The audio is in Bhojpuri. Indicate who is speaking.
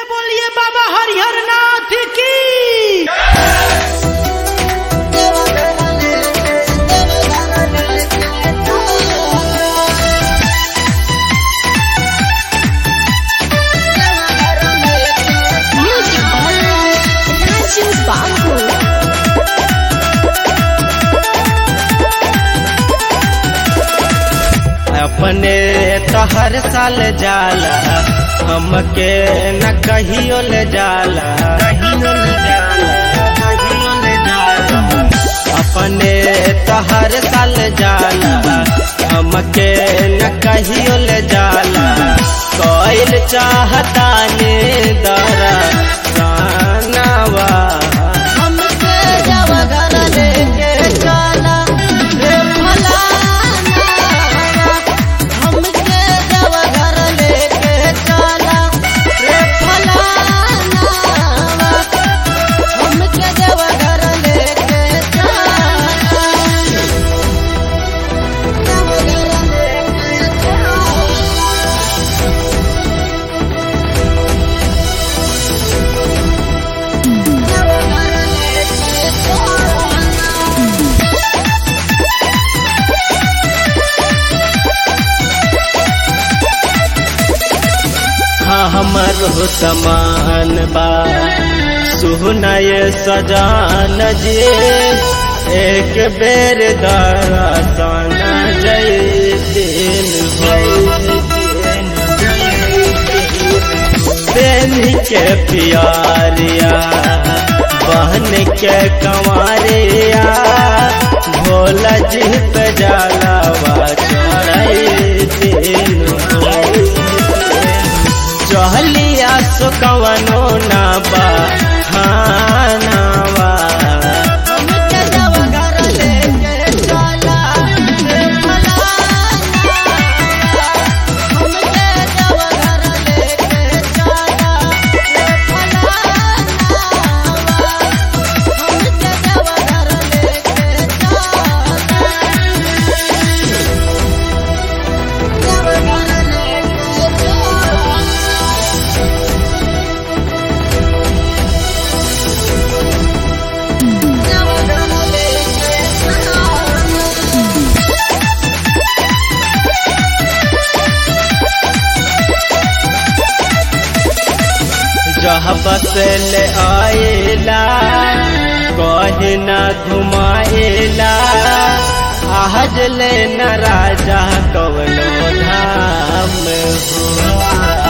Speaker 1: बोलिए बाबा हरिहर नाथ की
Speaker 2: Music by Raju Babu.
Speaker 3: अपने तो हर साल जाला हमके न कहियो ले जाला कहियो ले जाला कहियो ले जाला अपने तो हर साल जाला हमके न कहियो ले जाला कोइल चाहता ने दरा गानावा
Speaker 2: हमके जब घर लेके चला रे फलाना हमके जब घर लेके चला रे फलाना हमके जब घर लेके चला जब घर लेके चला
Speaker 3: हाँ हमर हो समान बा सुहनय सजान जी एक बेर दरसन जय दिन दिन के प्यारिया बहन के कंवरिया भोला जी पे जलावा चढ़ाई दिन चहलिया सुकवनो ना बा खानावा
Speaker 2: हमके जब घर लेके चला रे फलाना हमके जब घर लेके चला रे फलाना हमके जब घर लेके चला जब घर लेके चला जब घर लेके चला
Speaker 3: जह बसल आएला कहे न घुमाएला आहज ले न राजा कवनो धाम हो